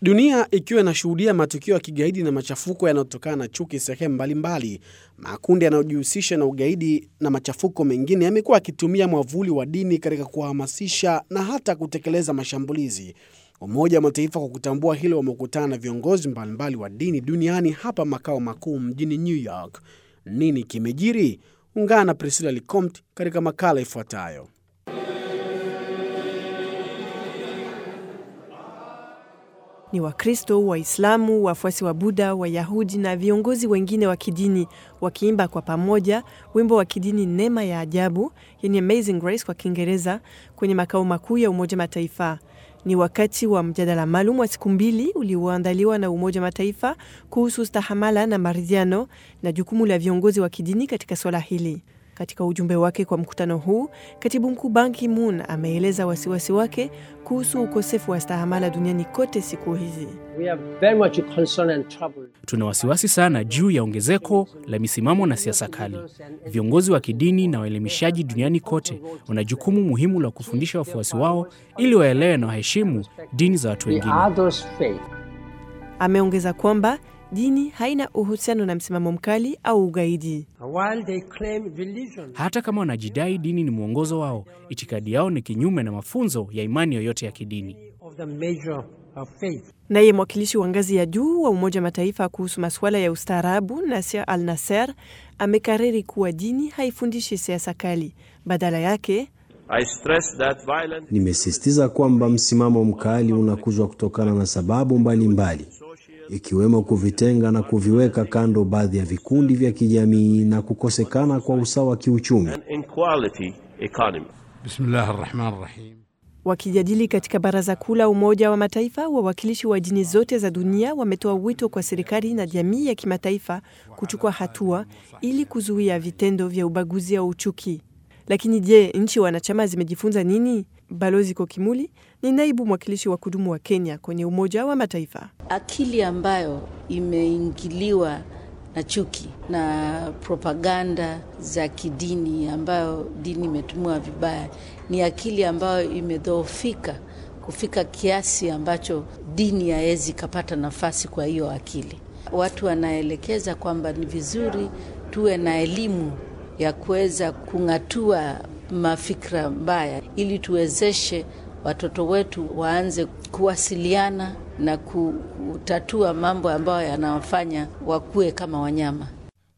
Dunia ikiwa inashuhudia matukio ya kigaidi na machafuko yanayotokana na chuki sehemu mbalimbali, makundi yanayojihusisha na ugaidi na machafuko mengine yamekuwa yakitumia mwavuli wa dini katika kuhamasisha na hata kutekeleza mashambulizi. Umoja wa Mataifa kwa kutambua hilo wamekutana na viongozi mbalimbali wa dini duniani hapa makao makuu mjini New York. Nini kimejiri? Ungana na Priscilla Licomte katika makala ifuatayo. Ni Wakristo, Waislamu, wafuasi wa Buddha, Wayahudi na viongozi wengine wa kidini wakiimba kwa pamoja wimbo wa kidini Neema ya Ajabu, yani Amazing Grace kwa Kiingereza, kwenye makao makuu ya Umoja Mataifa. Ni wakati wa mjadala maalum wa siku mbili ulioandaliwa na Umoja Mataifa kuhusu stahamala na maridhiano na jukumu la viongozi wa kidini katika swala hili. Katika ujumbe wake kwa mkutano huu, katibu mkuu Ban Ki-moon ameeleza wasiwasi wake kuhusu ukosefu wa stahamala duniani kote siku hizi. Tuna wasiwasi sana juu ya ongezeko la misimamo na siasa kali. Viongozi wa kidini na waelimishaji duniani kote wana jukumu muhimu la kufundisha wafuasi wao ili waelewe na waheshimu dini za watu wengine. Ameongeza kwamba dini haina uhusiano na msimamo mkali au ugaidi. Hata kama wanajidai dini ni mwongozo wao, itikadi yao ni kinyume na mafunzo ya imani yoyote ya kidini. Naye mwakilishi wa ngazi ya juu wa Umoja wa Mataifa kuhusu masuala ya ustaarabu Nasir Al Nasser amekariri kuwa dini haifundishi siasa kali, badala yake violent... Nimesisitiza kwamba msimamo mkali unakuzwa kutokana na sababu mbalimbali mbali, ikiwemo kuvitenga na kuviweka kando baadhi ya vikundi vya kijamii na kukosekana kwa usawa kiuchumi. Bismillahirrahmanirrahim. Wakijadili katika Baraza Kuu la Umoja wa Mataifa, wawakilishi wa dini zote za dunia wametoa wito kwa serikali na jamii ya kimataifa kuchukua hatua ili kuzuia vitendo vya ubaguzi au uchuki. Lakini je, nchi wanachama zimejifunza nini? Balozi Kokimuli ni naibu mwakilishi wa kudumu wa Kenya kwenye Umoja wa Mataifa. Akili ambayo imeingiliwa na chuki na propaganda za kidini ambayo dini imetumiwa vibaya ni akili ambayo imedhoofika kufika kiasi ambacho dini haiwezi ikapata nafasi kwa hiyo akili. Watu wanaelekeza kwamba ni vizuri tuwe na elimu ya kuweza kung'atua mafikra mbaya ili tuwezeshe watoto wetu waanze kuwasiliana na kutatua mambo ambayo yanawafanya wakuwe kama wanyama.